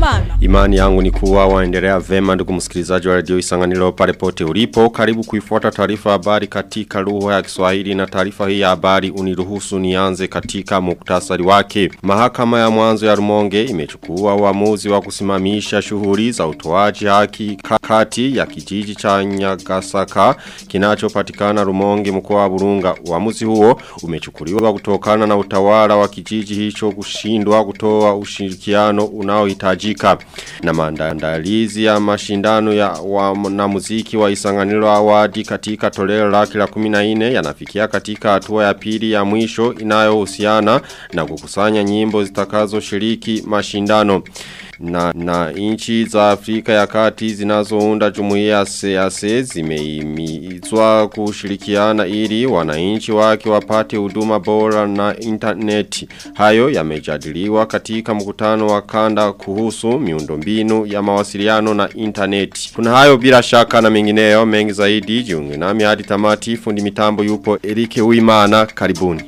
Kumana. Imani yangu ni kuwa waendelea vema ndugu msikilizaji wa radio Isanganiro pale pote ulipo. Karibu kuifuata taarifa habari katika lugha ya Kiswahili na taarifa hii ya habari uniruhusu nianze katika muktasari wake. Mahakama ya mwanzo ya Rumonge imechukua uamuzi wa kusimamisha shughuli za utoaji haki kati ya kijiji cha Nyagasaka kinachopatikana Rumonge mkoa wa Burunga. Uamuzi huo umechukuliwa kutokana na utawala wa kijiji hicho kushindwa kutoa ushirikiano unaohitajika na maandalizi ya mashindano ya na muziki wa Isanganiro Awadi katika toleo lake la 14 yanafikia katika hatua ya pili ya mwisho inayohusiana na kukusanya nyimbo zitakazoshiriki mashindano na, na inchi za Afrika ya kati zinazounda jumuiya ya SEASE zimeimizwa kushirikiana ili wananchi wake wapate huduma bora na internet. Hayo yamejadiliwa katika mkutano wa kanda kuhusu miundombinu ya mawasiliano na internet. Kuna hayo bila shaka na mengineyo mengi zaidi jiunge nami hadi tamati fundi mitambo yupo Erike Uimana karibuni.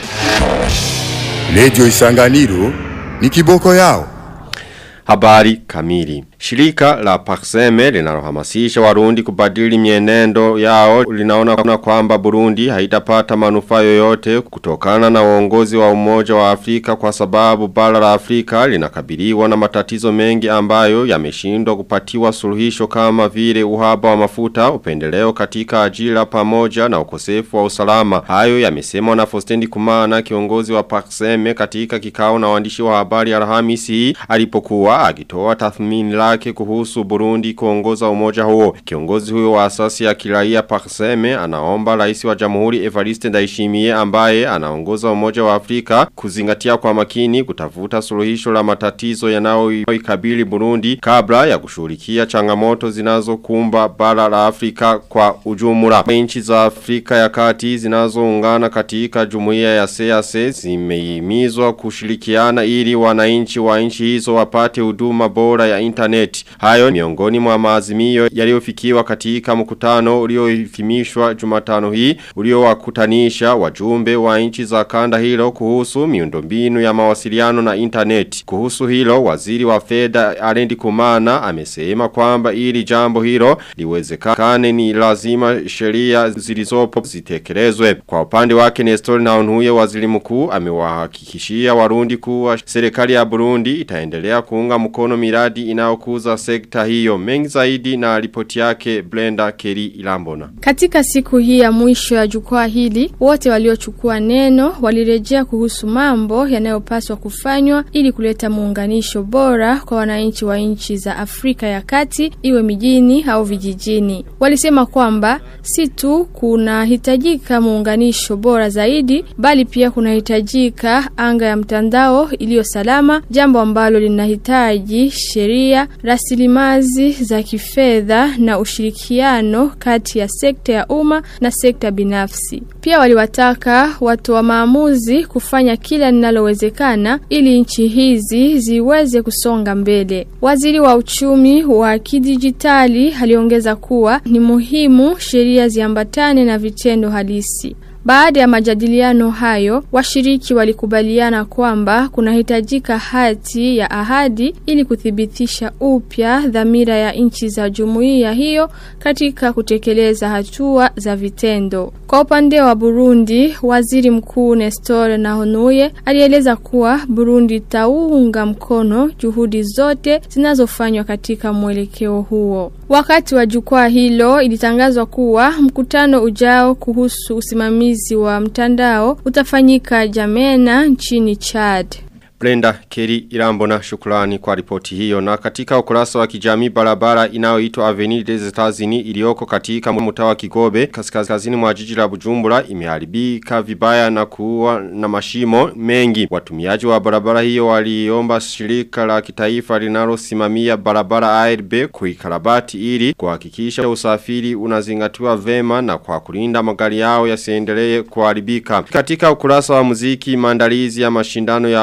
Lejo Isanganiro ni kiboko yao. Habari kamili. Shirika la Pakseme linalohamasisha warundi kubadili mienendo yao linaona kwamba Burundi haitapata manufaa yoyote kutokana na uongozi wa umoja wa Afrika kwa sababu bara la Afrika linakabiliwa na matatizo mengi ambayo yameshindwa kupatiwa suluhisho kama vile uhaba wa mafuta, upendeleo katika ajira pamoja na ukosefu wa usalama. Hayo yamesemwa na Fostendi Kumana kiongozi wa Pakseme katika kikao na waandishi wa habari Alhamisi alipokuwa akitoa tathmini lake kuhusu Burundi kuongoza umoja huo. Kiongozi huyo wa asasi ya kiraia Pakseme anaomba rais wa Jamhuri Evariste Ndayishimiye ambaye anaongoza umoja wa Afrika kuzingatia kwa makini kutafuta suluhisho la matatizo yanayoikabili Burundi kabla ya kushughulikia changamoto zinazokumba bara la Afrika kwa ujumla. Nchi za Afrika ya kati zinazoungana katika jumuiya ya SEASE zimehimizwa kushirikiana ili wananchi wa nchi hizo wapate huduma bora ya internet. Hayo miongoni mwa maazimio yaliyofikiwa katika mkutano uliohifimishwa Jumatano hii uliowakutanisha wajumbe wa nchi za kanda hilo kuhusu miundombinu ya mawasiliano na internet. Kuhusu hilo waziri wa fedha Arendi Kumana amesema kwamba ili jambo hilo liwezekane ni lazima sheria zilizopo zitekelezwe. Kwa upande wake Nestor Naunhuye waziri mkuu amewahakikishia warundi kuwa serikali ya Burundi itaendelea kuunga mkono miradi inayokuza sekta hiyo mengi zaidi na ripoti yake Blenda Keri Ilambona. Katika siku hii ya mwisho ya jukwaa hili, wote waliochukua neno walirejea kuhusu mambo yanayopaswa kufanywa ili kuleta muunganisho bora kwa wananchi wa nchi za Afrika ya Kati iwe mijini au vijijini. Walisema kwamba si tu kunahitajika muunganisho bora zaidi bali pia kunahitajika anga ya mtandao iliyo salama, jambo ambalo linahitaji sheria, rasilimali za kifedha na ushirikiano kati ya sekta ya umma na sekta binafsi. Pia waliwataka watu wa maamuzi kufanya kila linalowezekana ili nchi hizi ziweze kusonga mbele. Waziri wa uchumi wa kidijitali aliongeza kuwa ni muhimu sheria ziambatane na vitendo halisi. Baada ya majadiliano hayo, washiriki walikubaliana kwamba kunahitajika hati ya ahadi ili kuthibitisha upya dhamira ya nchi za jumuiya hiyo katika kutekeleza hatua za vitendo. Kwa upande wa Burundi, waziri mkuu Nestor Nahonuye alieleza kuwa Burundi itaunga mkono juhudi zote zinazofanywa katika mwelekeo huo. Wakati wa jukwaa hilo ilitangazwa kuwa mkutano ujao kuhusu usimamizi wa mtandao utafanyika Jamena nchini Chad. Brenda Keri Irambona shukrani kwa ripoti hiyo na katika ukurasa wa kijamii barabara inayoitwa Avenue des Etats-Unis iliyoko katika mtaa wa Kigobe kaskazini mwa jiji la Bujumbura imeharibika vibaya na kuwa na mashimo mengi. Watumiaji wa barabara hiyo waliomba shirika la kitaifa linalosimamia barabara ARB kuikarabati ili kuhakikisha usafiri unazingatiwa vema na kwa kulinda magari yao yasiendelee kuharibika. Katika ukurasa wa muziki maandalizi ya mashindano ya wana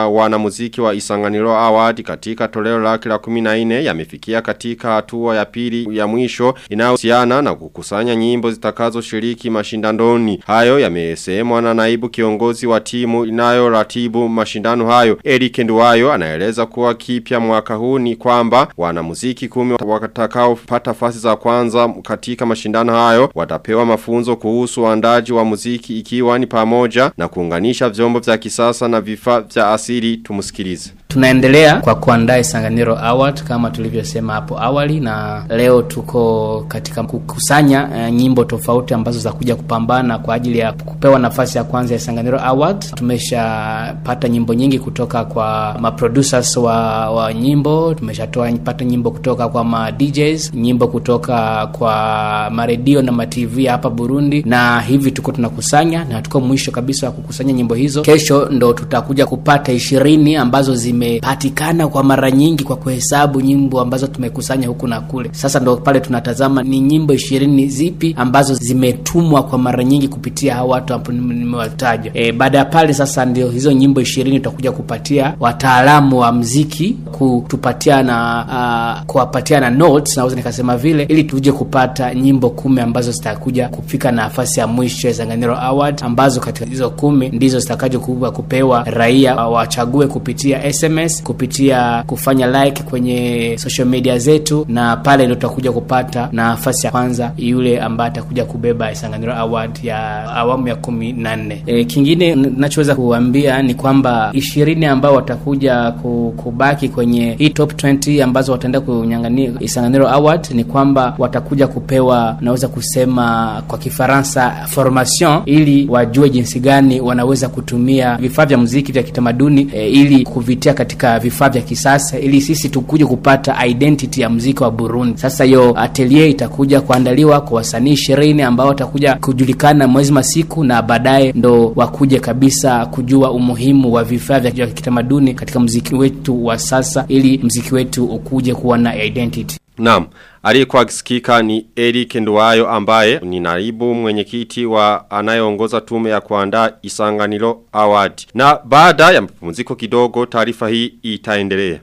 muziki wa Isanganiro Award katika toleo lake la 14 yamefikia katika hatua ya pili ya mwisho inayohusiana na kukusanya nyimbo zitakazo shiriki mashindandoni. Hayo yamesemwa na naibu kiongozi wa timu inayoratibu mashindano hayo. Eric Nduwayo anaeleza kuwa kipya mwaka huu ni kwamba wanamuziki kumi watakao pata fasi za kwanza katika mashindano hayo watapewa mafunzo kuhusu uandaji wa muziki ikiwa ni pamoja na kuunganisha vyombo vya kisasa na vifaa vya asili tumusikilize. Tunaendelea kwa kuandaa Isanganiro Award kama tulivyosema hapo awali na leo tuko katika kukusanya uh, nyimbo tofauti ambazo za kuja kupambana kwa ajili ya kupewa nafasi ya kwanza ya Isanganiro Award. Tumeshapata nyimbo nyingi kutoka kwa ma producers wa, wa nyimbo, tumeshatoa pata nyimbo kutoka kwa ma DJs, nyimbo kutoka kwa maredio na ma TV hapa Burundi na hivi tuko tunakusanya na tuko mwisho kabisa wa kukusanya nyimbo hizo. Kesho ndo tutakuja kupata ishirini ambazo zime zimepatikana kwa mara nyingi kwa kuhesabu nyimbo ambazo tumekusanya huku na kule. Sasa ndo pale tunatazama ni nyimbo ishirini zipi ambazo zimetumwa kwa mara nyingi kupitia hawa watu ambao nimewataja. E, baada ya pale sasa ndio hizo nyimbo ishirini tutakuja kupatia wataalamu wa mziki kutupatia na uh, kuwapatia na notes naweza nikasema vile, ili tuje kupata nyimbo kumi ambazo zitakuja kufika nafasi ya mwisho ya Zanganiro Award, ambazo katika hizo kumi ndizo zitakaje kupewa raia wachague kupitia SMS kupitia kufanya like kwenye social media zetu, na pale ndio tutakuja kupata nafasi ya kwanza yule ambaye atakuja kubeba Isanganiro Award ya awamu ya kumi na nne. E, kingine nachoweza kuambia ni kwamba ishirini ambao watakuja kubaki kwenye hii top 20 ambazo wataenda kunyang'ania Isanganiro Award ni kwamba watakuja kupewa, naweza kusema kwa Kifaransa formation, ili wajue jinsi gani wanaweza kutumia vifaa vya muziki vya kitamaduni e, ili kuvitia katika vifaa vya kisasa ili sisi tukuje kupata identity ya mziki wa Burundi. Sasa hiyo atelier itakuja kuandaliwa kwa wasanii ishirini ambao watakuja kujulikana mwezi masiku, na baadaye ndo wakuje kabisa kujua umuhimu wa vifaa vya kitamaduni katika mziki wetu wa sasa, ili mziki wetu ukuje kuwa na identity. Naam, aliyekuwa akisikika ni Eric Nduwayo ambaye ni naibu mwenyekiti wa anayeongoza tume ya kuandaa Isanganiro Award. Na baada ya mapumziko kidogo taarifa hii itaendelea.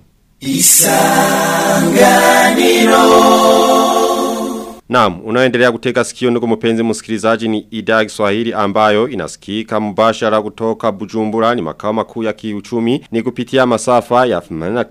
Isanganiro Naam, unaendelea kutega sikio ndugu mpenzi msikilizaji ni idhaa ya Kiswahili ambayo inasikika mbashara kutoka Bujumbura ni makao makuu ya kiuchumi ni kupitia masafa ya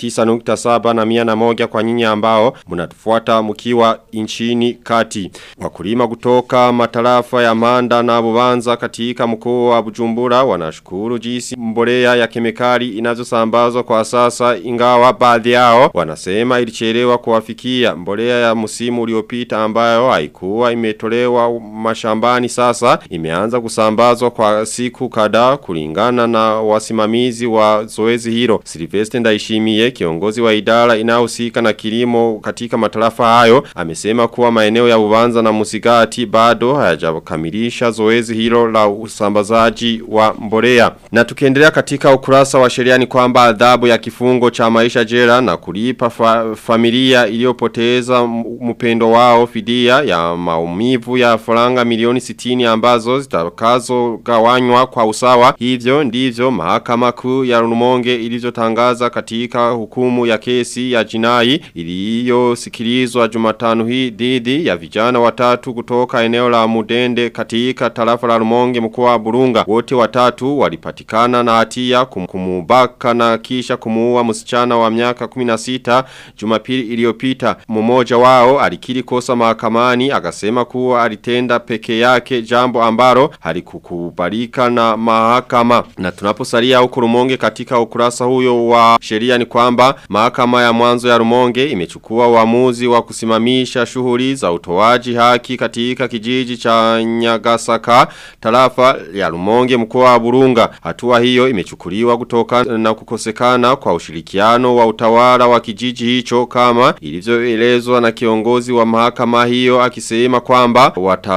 89.7 na 101 kwa nyinyi ambao mnatufuata mkiwa nchini kati. Wakulima kutoka matarafa ya Manda na Bubanza katika mkoa wa Bujumbura wanashukuru jinsi mbolea ya kemikali inazosambazwa kwa sasa ingawa baadhi yao wanasema ilichelewa kuwafikia mbolea ya msimu uliopita ambayo haikuwa imetolewa mashambani sasa imeanza kusambazwa kwa siku kadhaa kulingana na wasimamizi wa zoezi hilo. Silvestre Ndaishimiye kiongozi wa idara inayohusika na kilimo katika matarafa hayo amesema kuwa maeneo ya Bubanza na Musigati bado hayajakamilisha zoezi hilo la usambazaji wa mbolea. Na tukiendelea katika ukurasa wa sheria ni kwamba adhabu ya kifungo cha maisha jela na kulipa fa familia iliyopoteza mpendo wao fidia ya maumivu ya faranga milioni 60 ambazo zitakazo gawanywa kwa usawa. Hivyo ndivyo mahakama kuu ya Rumonge ilivyotangaza katika hukumu ya kesi ya jinai iliyosikilizwa Jumatano hii dhidi ya vijana watatu kutoka eneo la Mudende katika tarafa la Rumonge mkoa wa Burunga. Wote watatu walipatikana na hatia kum, kumubaka na kisha kumuua msichana wa miaka 16 Jumapili iliyopita. Mmoja wao alikiri kosa mahakamani akasema kuwa alitenda peke yake jambo ambalo halikukubalika na mahakama. Na tunaposalia huko Rumonge katika ukurasa huyo wa sheria ni kwamba mahakama ya mwanzo ya Rumonge imechukua uamuzi wa kusimamisha shughuli za utoaji haki katika kijiji cha Nyagasaka tarafa ya Rumonge mkoa wa Burunga. Hatua hiyo imechukuliwa kutoka na kukosekana kwa ushirikiano wa utawala wa kijiji hicho kama ilivyoelezwa na kiongozi wa mahakama hii hiyo akisema kwamba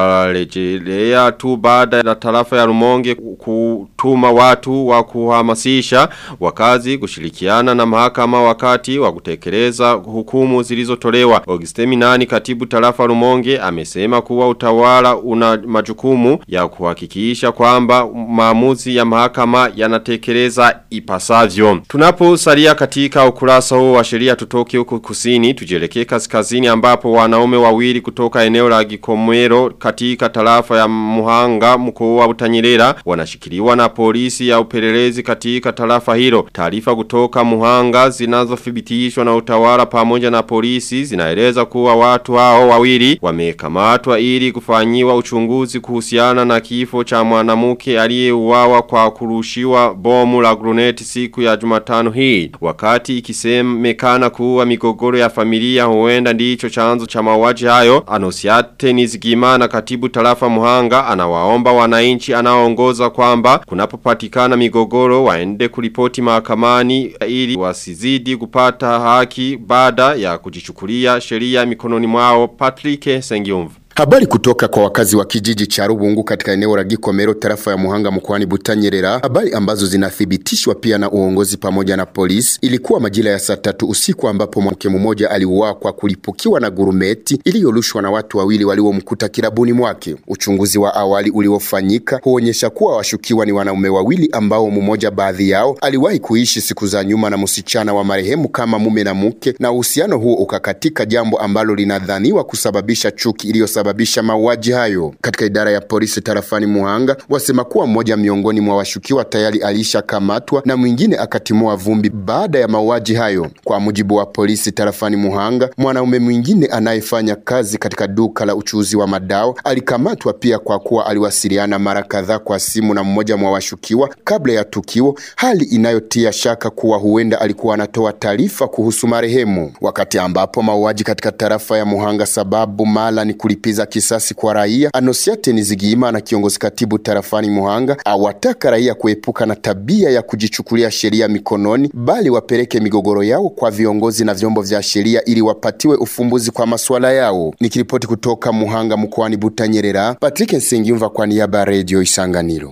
watarejelea tu baada ya tarafa ya Rumonge kutuma watu wa kuhamasisha wakazi kushirikiana na mahakama wakati wa kutekeleza hukumu zilizotolewa. Augustemi nani katibu tarafa Rumonge amesema kuwa utawala una majukumu ya kuhakikisha kwamba maamuzi ya mahakama yanatekeleza ipasavyo. Tunaposalia katika ukurasa huu wa sheria tutoke huko kusini tujelekee kaskazini ambapo wanaume wawili kutoka eneo la Gikomero katika tarafa ya Muhanga mkoa wa Butanyerera wanashikiliwa na polisi ya upelelezi katika tarafa hilo. Taarifa kutoka Muhanga zinazothibitishwa na utawala pamoja na polisi zinaeleza kuwa watu hao wawili wamekamatwa ili kufanyiwa uchunguzi kuhusiana na kifo cha mwanamke aliyeuawa kwa kurushiwa bomu la gruneti siku ya Jumatano hii. Wakati ikisemekana kuwa migogoro ya familia huenda ndicho chanzo cha mauaji hayo, Anosiate Nizigimana katibu tarafa Muhanga anawaomba wananchi anaoongoza kwamba kunapopatikana migogoro waende kulipoti mahakamani ili wasizidi kupata haki baada ya kujichukulia sheria mikononi mwao Patrick Sengiumvu. Habari kutoka kwa wakazi wa kijiji cha Rubungu katika eneo la Gikomero tarafa ya Muhanga mkoani Butanyerera, habari ambazo zinathibitishwa pia na uongozi pamoja na polisi. Ilikuwa majira ya saa tatu usiku ambapo mwanamke mmoja aliuawa kwa kulipukiwa na gurumeti iliyorushwa na watu wawili waliomkuta kirabuni mwake. Uchunguzi wa awali uliofanyika huonyesha kuwa washukiwa ni wanaume wawili ambao mmoja baadhi yao aliwahi kuishi siku za nyuma na msichana wa marehemu kama mume na mke, na uhusiano huo ukakatika, jambo ambalo linadhaniwa kusababisha chuki iliyosababisha kusababisha mauaji hayo. Katika idara ya polisi tarafani Muhanga wasema kuwa mmoja miongoni mwa washukiwa tayari alishakamatwa na mwingine akatimua vumbi baada ya mauaji hayo. Kwa mujibu wa polisi tarafani Muhanga, mwanaume mwingine anayefanya kazi katika duka la uchuuzi wa madawa alikamatwa pia kwa kuwa aliwasiliana mara kadhaa kwa simu na mmoja mwa washukiwa kabla ya tukio, hali inayotia shaka kuwa huenda alikuwa anatoa taarifa kuhusu marehemu, wakati ambapo mauaji katika tarafa ya Muhanga sababu mala ni kulipiza kisasi kwa raia. Anosiate Nizigiyima na kiongozi katibu tarafani Muhanga awataka raia kuepuka na tabia ya kujichukulia sheria mikononi, bali wapeleke migogoro yao kwa viongozi na vyombo vya sheria ili wapatiwe ufumbuzi kwa masuala yao. Nikiripoti kutoka Muhanga mkoani Butanyerera, Patrick Nsengiyumva kwa niaba ya Radio Isanganiro.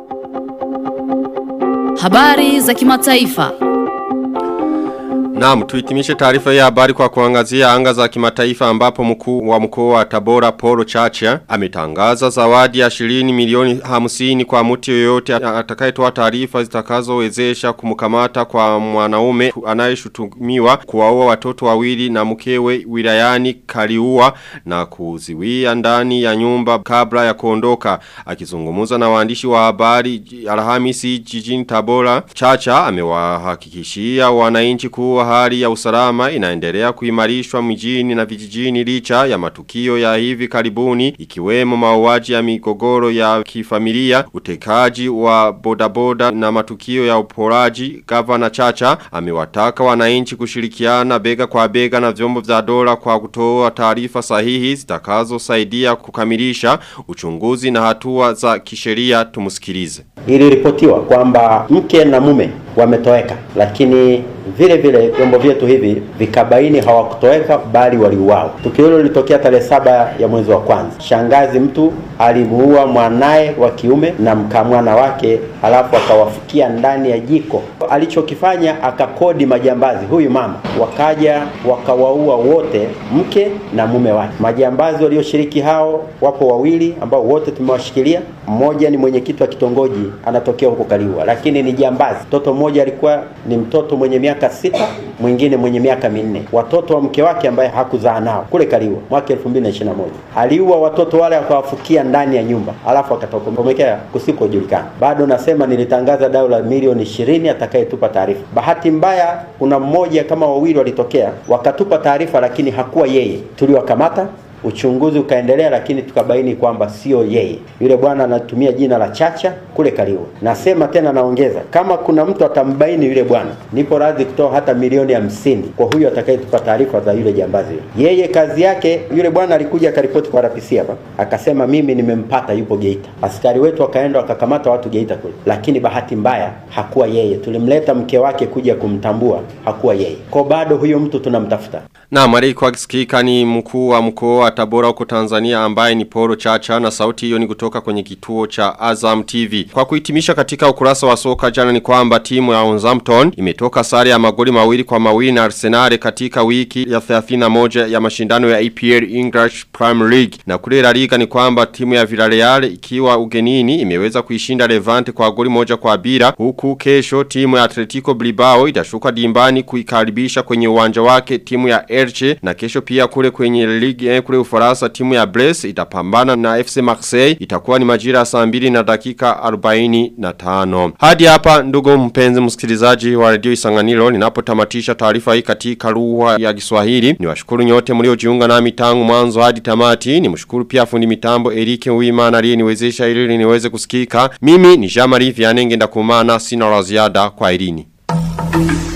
Habari za kimataifa. Naam, tuhitimishe taarifa ya habari kwa kuangazia anga za kimataifa ambapo mkuu wa mkoa wa Tabora Polo Chacha ametangaza zawadi ya shilingi milioni 50 kwa mtu yoyote atakayetoa taarifa zitakazowezesha kumkamata kwa mwanaume anayeshutumiwa kuwaua watoto wawili na mkewe wilayani Kaliua na kuziwia ndani ya nyumba kabla ya kuondoka akizungumza na waandishi wa habari Alhamisi jijini Tabora Chacha amewahakikishia wananchi kuwa hali ya usalama inaendelea kuimarishwa mjini na vijijini licha ya matukio ya hivi karibuni ikiwemo mauaji ya migogoro ya kifamilia, utekaji wa bodaboda na matukio ya uporaji. Gavana Chacha amewataka wananchi kushirikiana bega kwa bega na vyombo vya dola kwa kutoa taarifa sahihi zitakazosaidia kukamilisha uchunguzi na hatua za kisheria. Tumusikilize. Iliripotiwa kwamba mke na mume wametoweka, lakini vile vile vyombo vyetu hivi vikabaini hawakutoweka bali waliuawa. Tukio hilo lilitokea tarehe saba ya mwezi wa kwanza. Shangazi mtu alimuua mwanaye wa kiume na mkamwana wake, halafu akawafukia ndani ya jiko. Alichokifanya akakodi majambazi, huyu mama, wakaja wakawaua wote, mke na mume wake. Majambazi walioshiriki hao wapo wawili ambao wote tumewashikilia. Mmoja ni mwenyekiti wa kitongoji anatokea huko Kaliua, lakini ni jambazi. Mtoto mmoja alikuwa ni mtoto mwenye miaka sita, mwingine mwenye miaka minne. Watoto wa mke wake ambaye hakuzaa nao kule Kaliua mwaka 2021 aliua watoto wale akawafukia ndani ya nyumba, alafu akatokomekea kusikojulikana. Bado nasema nilitangaza dau la milioni ishirini atakayetupa taarifa. Bahati mbaya, kuna mmoja kama wawili walitokea wakatupa taarifa, lakini hakuwa yeye. Tuliwakamata uchunguzi ukaendelea, lakini tukabaini kwamba sio yeye. Yule bwana anatumia jina la Chacha kule Kaliua. Nasema tena, naongeza, kama kuna mtu atambaini yule bwana, nipo radhi kutoa hata milioni hamsini kwa huyo atakayetupa taarifa za yule jambazi yule. Yeye kazi yake, yule bwana alikuja akaripoti kwa RPC hapa, akasema mimi nimempata, yupo Geita. Askari wetu wakaenda wakakamata watu Geita kule, lakini bahati mbaya hakuwa yeye. Tulimleta mke wake kuja kumtambua, hakuwa yeye. Kwa bado huyo mtu tunamtafuta. Na mariko akisikika ni mkuu wa mkoa wa Tabora huko Tanzania ambaye ni Poro Chacha na sauti hiyo ni kutoka kwenye kituo cha Azam TV. Kwa kuhitimisha katika ukurasa wa soka jana ni kwamba timu ya Southampton imetoka sare ya magoli mawili kwa mawili na Arsenal katika wiki ya 31 ya mashindano ya EPL English Premier League. Na kule La Liga ni kwamba timu ya Villarreal ikiwa ugenini imeweza kuishinda Levante kwa goli moja kwa bila huku kesho timu ya Atletico Bilbao itashuka dimbani kuikaribisha kwenye uwanja wake timu ya Elche na kesho pia kule kwenye ligi kule Ufaransa timu ya Brest itapambana na FC Marseille itakuwa ni majira ya saa 2 na dakika 45 hadi hapa ndugu mpenzi msikilizaji wa Radio Isanganiro ninapotamatisha taarifa hii katika lugha ya Kiswahili niwashukuru nyote mliojiunga nami tangu mwanzo hadi tamati nimshukuru pia fundi mitambo Eric Uwimana aliyeniwezesha ili niweze kusikika mimi ni Jean Marie Vianenge ndakumana sina la ziada kwa irini